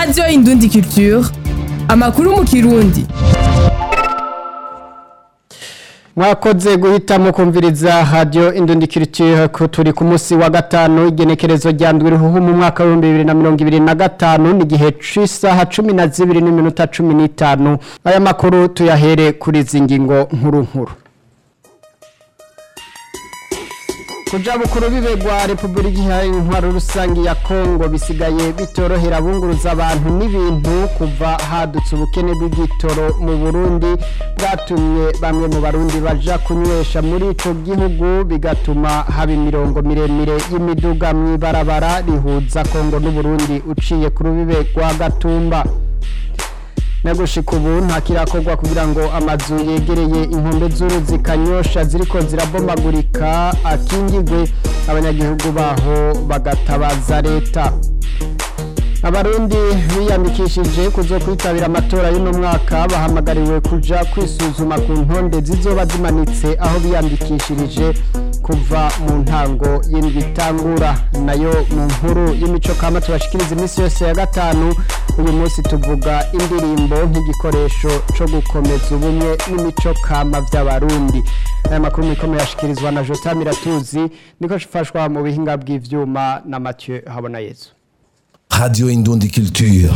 radiyo indundi culture amakuru mu kirundi mwakoze guhitamo kumviriza radio indundikiritiye ko turi ku munsi wa gatanu igenekerezo rya ndwi ruhu mu mwaka wa 2025 ni gihe c'isaha 12 n'iminota 15 aya makuru tuyahere kuri zingingo nkuru nkuru kuja bukuru bibegwa Republika Iharanira Intwaro Rusangi ya Kongo bisigaye bitorohera abunguruza abantu n'ibintu kuva hadutse ubukene bw'igitoro mu Burundi bwatumye bamwe mu barundi baja kunywesha muri ico gihugu bigatuma haba imirongo miremire y'imiduga mw'ibarabara rihuza Kongo n'u Burundi uciye ku rubibe rwa Gatumba nagushika ubu nta kirakorwa kugira ngo amazu yegereye inkombe z'uruzi kanyosha ziriko zirabomagurika akingigwe abanyagihugu baho bagatabaza leta abarundi biyandikishije kuzo kwitabira amatora y'uno mwaka bahamagariwe kuja kwisuzuma ku ntonde zizoba zimanitse aho biyandikishirije kuva mu ntango y'indwi itangura nayo mu nkuru y'imico kama tubashikiriza iminsi yose ya gatanu uyu munsi tuvuga indirimbo nk'igikoresho co gukomeza ubumwe n'imico kama vy'abarundi aya makuru mikomeye yashikirizwa na Jota Miratuzi niko shifashwa mu bihinga bw'ivyuma na Mathieu Habonayezu Radio Indundi Culture.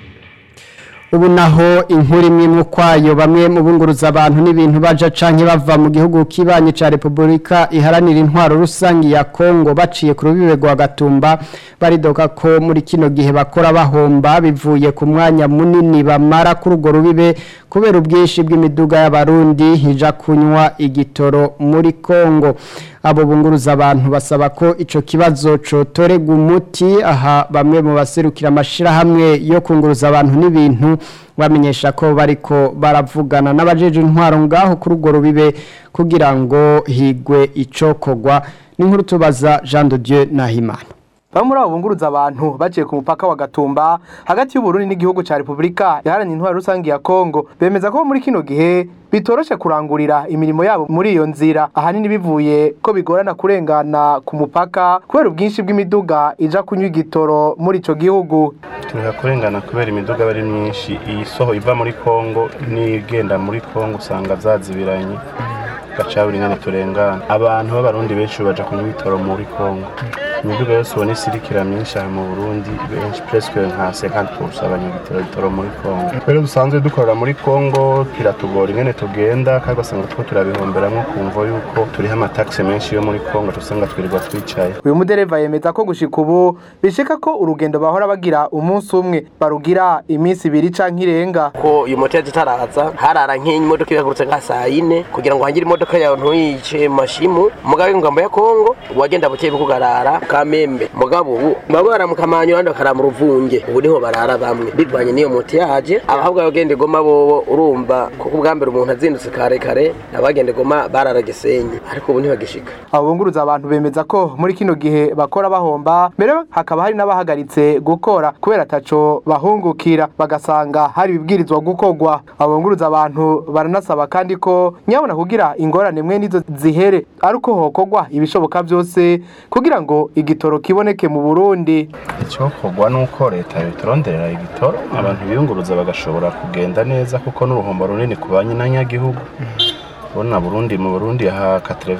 ubu naho inkuru imwe mu kwayo bamwe mu bunguruza abantu n'ibintu baja canke bava mu gihugu kibanye ca Republika iharanira intwaro rusangi ya Kongo baciye ku rubibe rwa Gatumba baridoka ko muri kino gihe bakora bahomba bivuye ku mwanya munini bamara kuri urwo rubibe kubera ubwinshi bw'imiduga y'abarundi hija kunywa igitoro muri Kongo abo bunguruza abantu basaba ko ico kibazo cotorega umuti aha bamwe mu baserukira amashirahamwe yo kunguruza abantu n'ibintu bamenyesha ko bariko baravugana n'abajeje intwaro ngaho kuri urwo rubibe kugira ngo higwe icokogwa n'inkuru tubaza Jean de Dieu Nahimana Bamwe muri abo bunguruza abantu baciye ku mupaka wa Gatumba hagati y'u Burundi n'igihugu ca Republika iharanira intwaro rusangi ya Kongo bemeza ko muri kino gihe bitoroshe kurangurira imirimo yabo muri iyo nzira ahanini bivuye ko bigorana kurengana ku mupaka kubera ubwinshi bw'imiduga ija kunywa igitoro muri ico gihugu turiha kurengana kubera imiduga aba ari myinshi iyi soho iva muri kongo n'igenda muri kongo usanga zazibiranye gaca buri nyene turengana abantu b'abarundi benshi baja kunywa ibitoro muri kongo imiduga yose ubona isirikira myinshi aha mu burundi benshi presque nka 50% abanyagitoro bitoro muri kongo twere dusanzwe dukorera muri kongo biratugora ingene tugenda kandi ugasanga two turabihomberamwo kumva yuko turiho amataxe menshi yo muri kongo tusanga twirirwa twicaye uyu mudereva yemeza ko gushika ubu bishika ko urugendo bahora bagira umunsi umwe barugira iminsi ibiri canke irenga ko uyu moteri tutaraza harara nk'imodoka ibahagurutse nka saa yine kugira ngo hangire imodoka yawe ntuyice mu mashimu mugabe ngambo ya kongo wagenda bukeye kugarara kamembe mugabo ubu baba baramukamanya abandi bakara mu ruvunge ubu niho barara bamwe bivanye n'iyo moto yaje abahabwa bagenda igoma bobo urumva kuko ubwa mbere umuntu azindutse kare kare abagenda igoma barara gisenyi ariko ubu ntibagishika abo bunguruza abantu bemeza ko muri kino gihe bakora bahomba mbere hakaba hari n'abahagaritse gukora kubera ataco bahungukira bagasanga hari ibibwirizwa gukorwa abo bunguruza abantu baranasaba kandi ko nyabona kugira ingorane mwe nizo zihere ariko hokorwa ibishoboka byose kugira ngo igitoro kiboneke mu Burundi icyokorwa ni uko leta yoturonderera igitoro abantu biyunguruza bagashobora kugenda neza kuko n'uruhombo runini ku banyagihugu ubona burundi mu burundi ha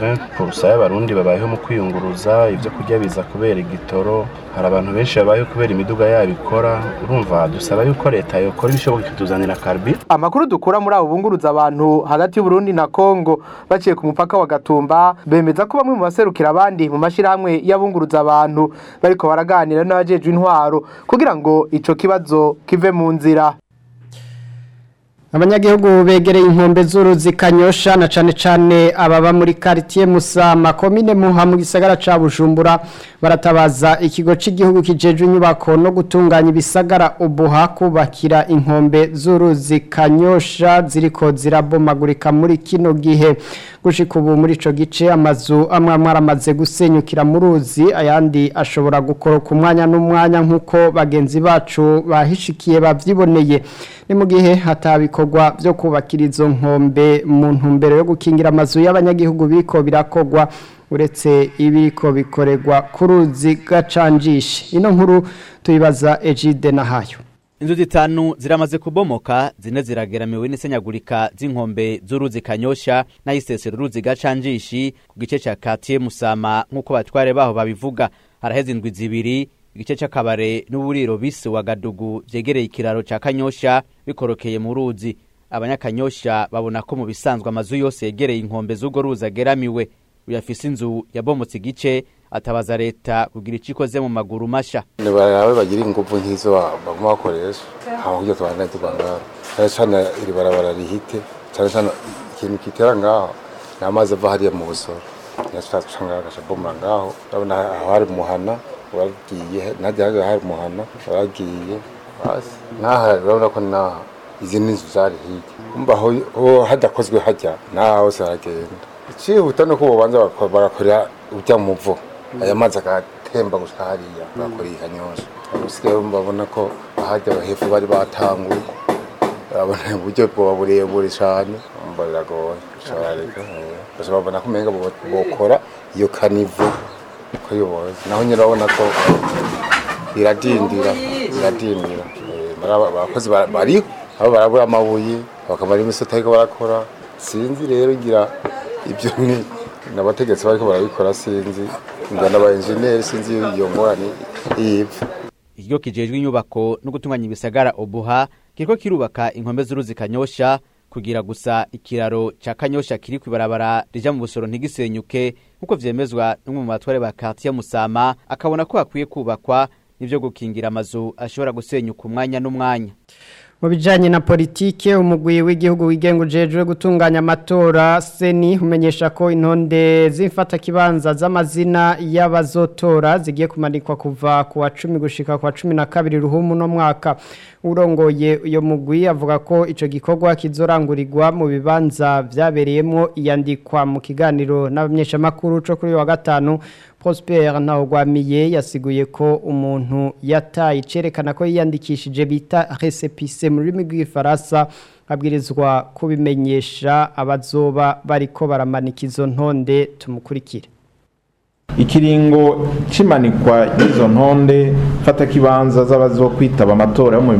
80% y'abarundi babayeho mu kwiyunguruza ibyo kurya biza kubera igitoro hari abantu benshi babayeho kubera imiduga yabo ikora urumva dusaba yuko leta yokora ibishoboka ikatuzanira karbi amakuru dukura muri abo bunguruza abantu hagati y'Uburundi na Kongo baciye ku mupaka wa Gatumba bemeza ko bamwe mu baserukira abandi mu mashirahamwe y'abunguruza abantu bariko baraganira n'abajejwe intwaro kugira ngo ico kibazo kive mu nzira abanyagihugu begereye inkombe z'uruzi kanyosha na cane cane ababa muri quartier Musama komine Muha mu gisagara ca Bujumbura baratabaza ikigo c'igihugu kijeje inyubako no gutunganya ibisagara ubuha kubakira inkombe z'uruzi kanyosha ziriko zirabomagurika muri kino gihe gushika ubu muri ico gice amazu amwe amwe aramaze gusenyukira mu ruzi ayandi ashobora gukoroka umwanya n'umwanya nk'uko bagenzi bacu bahishikiye bavyiboneye ni mu gihe hatabikorwa byo kubakira izo nkombe mu ntumbero yo gukingira amazu y'abanyagihugu biko birakogwa uretse ibiko bikorerwa ku ruzi gacanjishe ino nkuru tuyibaza Egide Nahayo inzu zitanu ziramaze kubomoka zine zirageramiwe n'isenyagurika z'inkombe z'uruzi kanyosha n'ayisesero uruzi gacanjishi ku gice ca katiye musama nk'uko batware baho babivuga haraheze indwi zibiri igice c'akabare n'uburiro bise wa gadugu vyegereye ikiraro ca kanyosha bikorokeye mu ruzi abanyakanyosha babona ko mu bisanzwe amazu yose yegereye inkombe z'urwo ruzi ageramiwe uyafise inzu yabomotse igice atabaza leta kugira ico ikoze mu maguru masha nibarabe bagira inguvu nk'izo baguma bakoresha hama kugira tubandane tuva ngaho cane cane iri barabara rihite cane cane ikintu kitera ngaho ni amazi ava hariya mu busoro naca ngaho agaca bomora ngaho urabona aho hari muhana waragiye najya hariya hari muhana waragiye basi naha urabona ko naha izi ni inzu zari hirya umva aho hadakozwe hajya naha hose haragenda icihuta nuko bobanza barakorera ujya mu muvo aya mazi agatemba gushika hariya bakora ikanyosha usigaye babona ko ahajya hepfo bari batanguye urabona uburyo bwoba burebure cane umva biragoye careka basa babona ko umenga bokora iyo kanivu ko yoboze naho nyine urabona ko iradindira iradindira abakozi bariho abo barabura amabuye bakamara imisota ariko barakora sinzi rero ngira ibyo ni n'abategetsi bariko barabikora sinzi ngana aba engineer sinzi iyo ngorane yipfa ikigo kijejwe inyubako no gutunganya ibisagara obuha kiriko kirubaka inkombe z'uruzi kanyosha kugira gusa ikiraro ca kanyosha kiri kwibarabara rija mu busoro ntigisenyuke nk'uko vyemezwa n'umwe mu batware ba quartier musama akabona ko hakwiye kubakwa n'ivyo gukingira amazu ashobora gusenyuka umwanya n'umwanya mu bijyanye na politike umugwi w'igihugu wigenga ujejwe gutunganya amatora seni umenyesha ko intonde z'imfatakibanza z'amazina y'abazotora zigiye kumanikwa kuva ku wa cumi gushyika ku wa cumi na kabiri ruhumu no mwaka urongoye uyu mugwi avuga ko icyo gikorwa kizorangurirwa mu bibanza byabereyemo iyandikwa mu kiganiro n'abamenyeshamakuru cyo kuri uyu wa gatanu Prosper Ntawugwamiye yasiguye ko umuntu yataye cerekana ko yiyandikishije bita récépissé mu rurimi rw'ifaransa abwirizwa kubimenyesha abazoba bariko baramanika izo ntonde tumukurikire ikiringo cimanikwa y'izo ntonde fata kibanza z'abazokwitaba amatora yo mu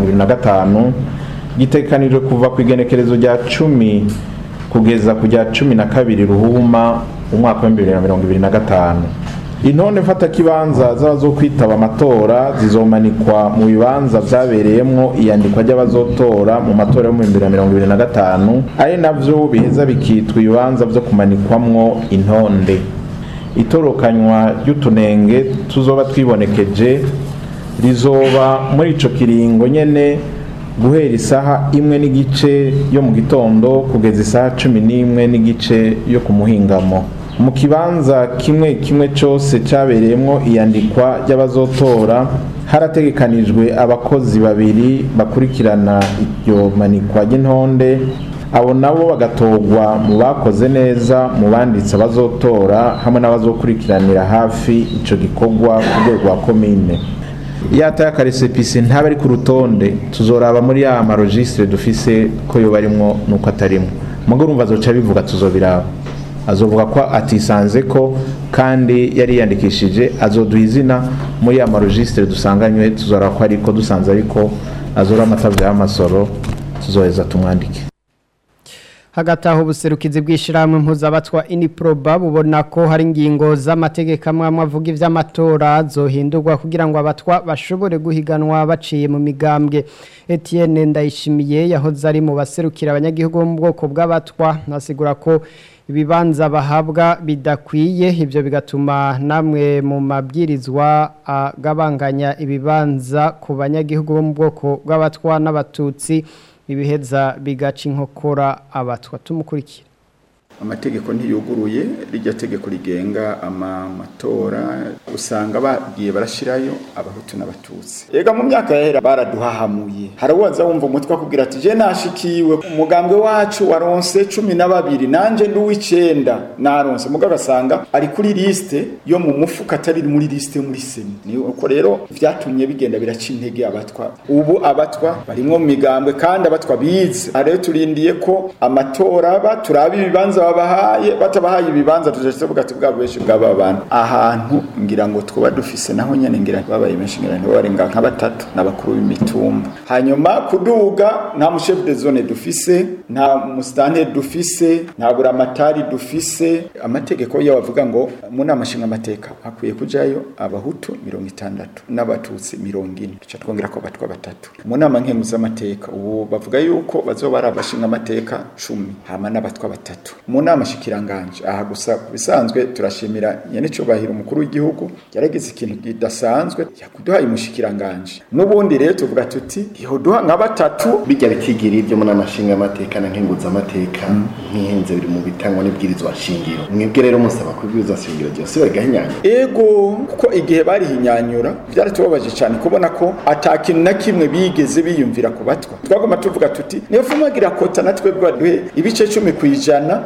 2025 gitekanijwe kuva ku igenekerezo rya cumi kugeza ku rya cumi na kabiri ruhuma umwaka wa bibiri na mirongo ibiri na gatanu intonde mfatakibanza z'abazokwitaba amatora zizomanikwa mu bibanza vyabereyemwo iyandikwa ry'abazotora mu matora yo mu bibiri na mirongo ibiri na gatanu ari navyo biheza bikitwa ibibanza vyo kumanikwamwo intonde itorokanywa ry'utunenge tuzoba twibonekeje rizoba muri ico kiringo nyene guhera isaha imwe n'igice yo mu gitondo kugeza isaha cumi n'imwe n'igice yo ku muhingamo mu kibanza kimwe kimwe cyose cyabereyemo iyandikwa ry'abazotora harategekanijwe abakozi babiri bakurikirana iryo manikwa ry'intonde abo nabo bagatorwa mu bakoze neza mu banditse abazotora hamwe n'abazokurikiranira hafi icyo gikorwa ku rwego rwa komine iyo ataye akaresepisi ntaba ari ku rutonde tuzoraba muri ya marojisitire dufise ko yo barimwo nuko atarimwo mugo urumva azoca bivuga tuzobiraba azovuga ko atisanze ko kandi yari yiyandikishije azoduha izina muri ya marojisitire dusanganywe tuzoraba ko ariko dusanze ariko azora amatavyo y'amasoro tuzoheza tumwandike hagati aho ubuserukizi bw'ishyirahamwe mpuzabatwa iniproba bubona ko hari ingingo z'amategeko amwe amwe avuga iby'amatora zohindurwa kugira ngo abatwa bashobore guhiganwa baciye mu migambwe Etienne ndayishimiye yahoze ari mu baserukira abanyagihugu bo mu bwoko bw'abatwa nasigura ko ibibanza bahabwa bidakwiye ibyo bigatuma namwe mu mabwirizwa agabanganya ibibanza ku banyagihugu bo mu bwoko bw'abatwa n'abatutsi ibiheza bigaca inkokora abatwa tumukurikira amategeko ntiyuguruye rijya tegeko rigenga amatora usanga bagiye barashirayo abahutu n'abatutsi ega mu myaka yahera baraduhahamuye harawaza wumva umutwe akubwira ati je nashikiwe umugambwe wacu waronse cumi na babiri nanje ndi uw'icenda naronse mugabo agasanga ari kuri liste yo mu mufuka atari muri liste yo muri seni ni uko rero vyatumye bigenda biraca intege abatwa ubu abatwa barimwo mu migambwe kandi abatwa bize rero turindiye ko amatora aba turaba ibibanza tutabahaye batabahaye ibibanza tujaje tuvuga ati bwa benshi bw'aba bantu ahantu ngira ngo twaba dufise naho nyene ngira babaye benshi ngira ngo barenga nka batatu n'abakuru b'imitumba hanyuma kuduga nta mu chef de zone dufise nta mustante dufise nta buramatari dufise amategeko yo bavuga ngo mu nama nshinga amateka hakwiye kujayo abahutu mirongo itandatu n'abatutsi mirongo ine duca twongera ko batwa batatu mu nama nkenguzamateka ubu bavuga yuko bazoba ari abashinga amateka cumi hama n'abatwa batatu mu nama shikiranganje aha gusa ku bisanzwe turashimira nyene cubahiro umukuru w'igihugu yaragize ikintu kidasanzwe yakuduhaye umushikiranganje n'ubundi rero tuvuga tuti yoduha nka batatu bijya bikigira ibyo muri amashinga amateka na nkenguzamateka nk'ihenze biri mu bitangwa n'ibwirizwa shingiro mwebwe rero musaba ko ibwirizwa shingiro ryose barigahinyanya ego kuko igihe barihinyanyura byaratubabaje cyane kubona ko ata kintu na kimwe bigeze biyumvira ku batwa twagomba tuvuga tuti niyo fumagira kota natwe baduhe ibice cumi ku ijana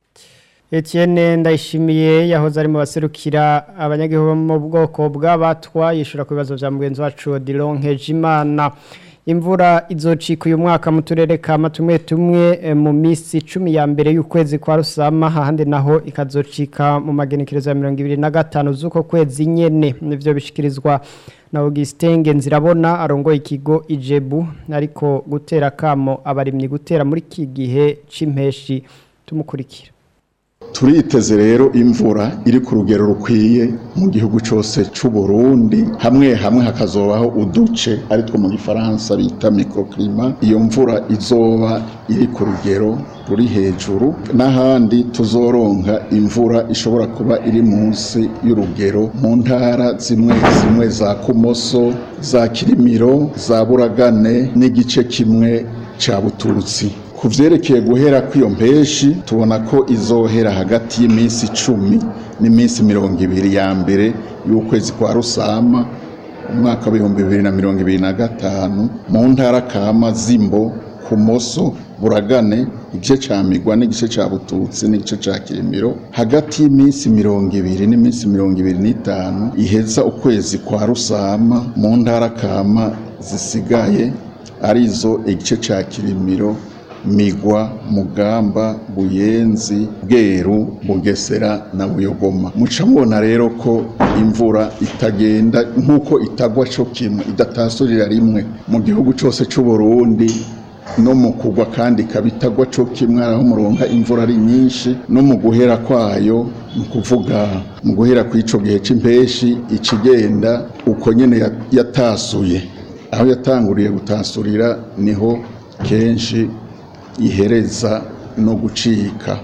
Etienne ndayishimiye yahoze ari mu baserukira abanyagihugu bo mu bwoko bw'abatwa yishura ku bibazo bya mugenzi wacu Dilon Nkejimana imvura izocika uyu mwaka mu turere kama tumwe tumwe eh, mu minsi icumi ya mbere y'ukwezi kwa rusama ahandi naho ikazocika mu magenekerezo ya mirongo ibiri na gatanu z'uko kwezi nyene nivyo bishikirizwa na Augustin Ngenzirabona arongoye ikigo Ijebu ariko gutera kamo abarimyi gutera muri iki gihe c'impeshi tumukurikira turiteze rero imvura iri ku rugero rukwiye mu gihugu cyose cy'u Burundi hamwe hamwe hakazobaho uduce ari two mu gifaransa bita microclima iyo mvura izoba iri ku rugero ruri hejuru n'ahandi tuzoronka imvura ishobora kuba iri munsi y'urugero mu ntara zimwe zimwe za kumoso za kirimiro za buragane n'igice kimwe cya bututsi ku vyerekeye guhera kw'iyo mpeshi tubona ko izohera hagati y'iminsi icumi n'iminsi mirongo ibiri ya mbere y'ukwezi kwa rusama umwaka w'ibihumbi bibiri na mirongo ibiri na gatanu mu ntara kama zimbo kumoso buragane igice ca migwa n'igice ca bututsi n'igice ca kirimiro hagati y'iminsi mirongo ibiri n'iminsi mirongo ibiri n'itanu iheza ukwezi kwa rusama mu ntara kama zisigaye arizo igice ca kirimiro migwa mugamba buyenzi bweru bugesera na buyogoma muca mubona rero ko imvura itagenda nk'uko itagwa co kimwe idatasurira rimwe mu gihugu cose c'u Burundi no mu kugwa kandi ikaba itagwa co kimwe aho muronka imvura ari nyinshi no mu guhera kwayo ni ukuvuga mu guhera kw'ico gihe c'impeshi ikigenda uko nyene ya- yatasuye aho yatanguriye gutasurira niho kenshi ihereza no gucika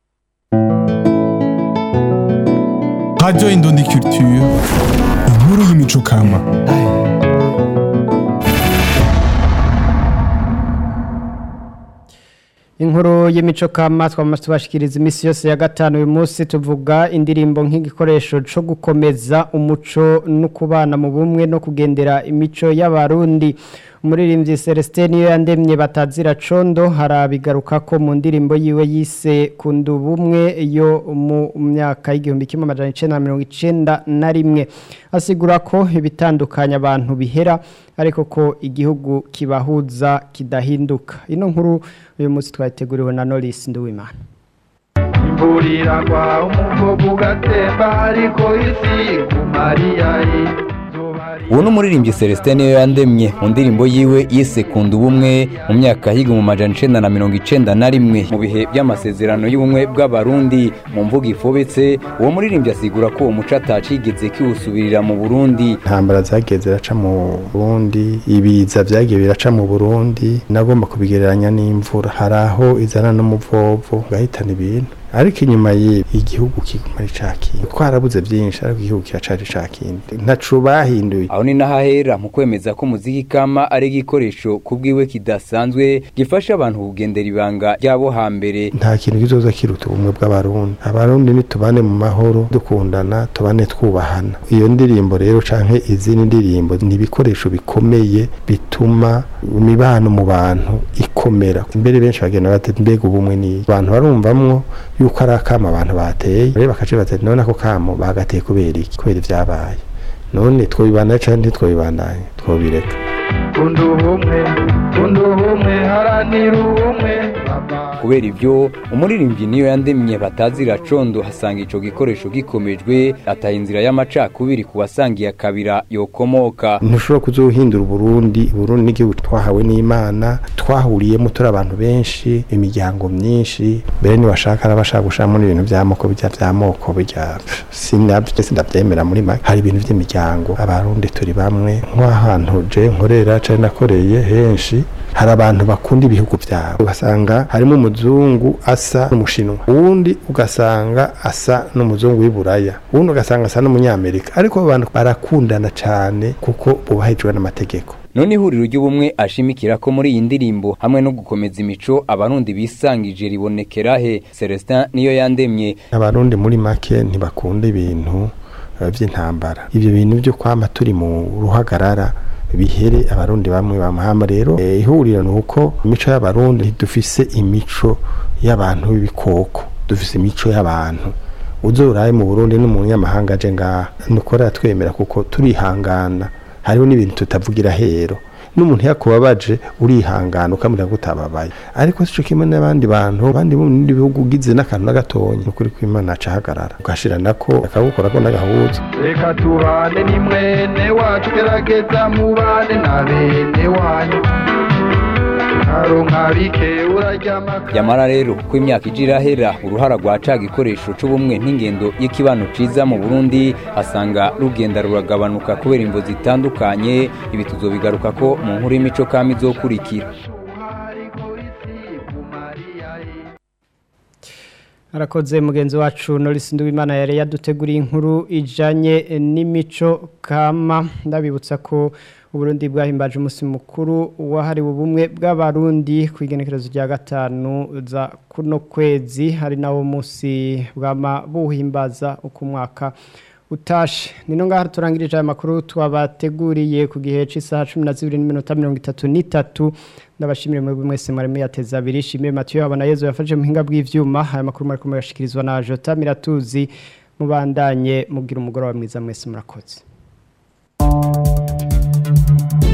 Radio Indundi Culture, inkuru y'imico kama. Inkuru y'imico kama twamaze tubashikiriza imisi yose ya gatanu uyu munsi tuvuga indirimbo nk'igikoresho co gukomeza umuco no kubana mu bumwe no kugendera imico y'abarundi umuririmbyi Celestin niyo yandemye batazira condo harabigaruka ko mu ndirimbo yiwe yise kunda ubumwe yo mu myaka y'igihumbi kimwe amajana icenda na mirongo icenda na rimwe asigura ko ibitandukanya abantu bihera ariko ko igihugu kibahuza kidahinduka ino nkuru uyu munsi twayiteguriwe na Norris Nduwimana imvurira kwa umuvugo ugatemba ariko isi kumariyayi uwo ni umuririmbyi celestin niyo yandemye mu ndirimbo yiwe yise kunda ubumwe mu myaka yiga mu majana icenda na mirongo icenda na rimwe mu bihe by'amasezerano y'ubumwe bw'abarundi mu mvugo ifobetse uwo muririmbyi asigura ko uwo muco atacigeze kiwusubirira mu burundi intambara zagiye ziraca mu burundi ibiza byagiye biraca mu burundi nagomba kubigereranya n'imvura hari aho izana n'umuvovo ugahitana ibintu ariko inyuma ye igihugu kiguma ari ca kindi twarabuze byinshi ariko igihugu kiracari ca kindi ntaco bahinduye aho ni nahahera mu kwemeza ko umuziki kama ari igikoresho kubwiwe kidasanzwe gifasha abantu kugendera ibanga ryabo hambere nta kintu kizoza kiruta ubumwe bw'abarundi abarundi nitubane mu mahoro dukundana tubane twubahana iyo ndirimbo rero canke izindi ndirimbo ni ibikoresho bikomeye bituma imibano mu bantu ikomera mbere benshi bagenda bati mbega ubumwe ni abantu barumvamwo yuko ari akamo abantu bateye rero bakaca bati none ako kamo bagateye kubera iki kubera ivyabaye none twobibandanya canke ntitwobibandanya twobireka kunda ubumwe kunda ubumwe haranira ubumwe kubera ivyo umuririmbyi niyo yandemye batazira condo hasanga ico gikoresho gikomejwe ataha inzira y'amacakubiri ku basangiye akabira yokomoka ntushobora kuzohindura uburundi uburundi n'igihugu twahawe n'imana twahuriyemo turi abantu benshi imiryango myinshi mbere niwashaka n'abashaka gushiramo n'ibintu by'amoko bijya by'amoko bijya sinabyo sindabyemera muri make hari ibintu by'imiryango abarundi turi bamwe nk'ahantu je nkorera cari nakoreye henshi hari abantu bakunda ibihugu byabo ugasanga harimo umuzungu asa n'umushinwa uwundi ugasanga asa n'umuzungu w'iburaya uwundi ugasanga asa n'umunyamerika ariko abo bantu barakundana cyane kuko bubahijwe n'amategeko none ihuriro ry'ubumwe ashimikira ko muri iyi ndirimbo hamwe no gukomeza imico abarundi bisangije ribonekera he Celestin niyo yandemye abarundi muri make ntibakunda ibintu eh, by'intambara ibyo bintu byo kwama turi mu ruhagarara bihere abarundi bamwe bamahama rero eh, ihuriro ni uko imico y'abarundi ntidufise imico y'abantu b'ibikoko dufise imico y'abantu uzoraye mu burundi n'umunyamahanga aje ngaha nukora twemera kuko turihangana hariho n'ibintu tutavugira hero n'umuntu yakubabaje urihangana ukamubwira ko utababaye ariko sico kimwe n'abandi bantu abandi bo mu bindi bihugu ugize n'akantu na gatonya ukuri kw'imana acahagarara ugashira nako akagukora ko n'agahuza reka tubane ni mwene wacu gerageza mubane na bene wanyu karonka bike uraryama yamara rero ko imyaka ije irahera uruhara rwa ca gikoresho c'ubumwe n'ingendo y'ikibano ciza mu burundi asanga rugenda ruragabanuka kubera imvo zitandukanye ibi tuzobigaruka ko mu nkuru y'imico kama izokurikira arakoze mugenzi wacu Norris Nduwimana yari yaduteguriye inkuru ijanye n'imico kama ndabibutsa ko Uburundi bwahimbaje umunsi mukuru wahariwe ubumwe bw'abarundi ku igenekerezo rya gatanu za kuno kwezi hari nawo munsi bwama buhimbaza uko umwaka utashe nino ngaha turangirije aya makuru twabateguriye ku gihe cy'isaha cumi na zibiri n'iminota mirongo itatu n'itatu ndabashimire muri mwese mwari muyateza abiri shimire matiyo habona yezu yafashe mu buhinga bw'ivyuma aya makuru mwari kumwe yashikirizwa na jota miratuzi mubandanye mubwira umugoroba mwiza mwese murakoze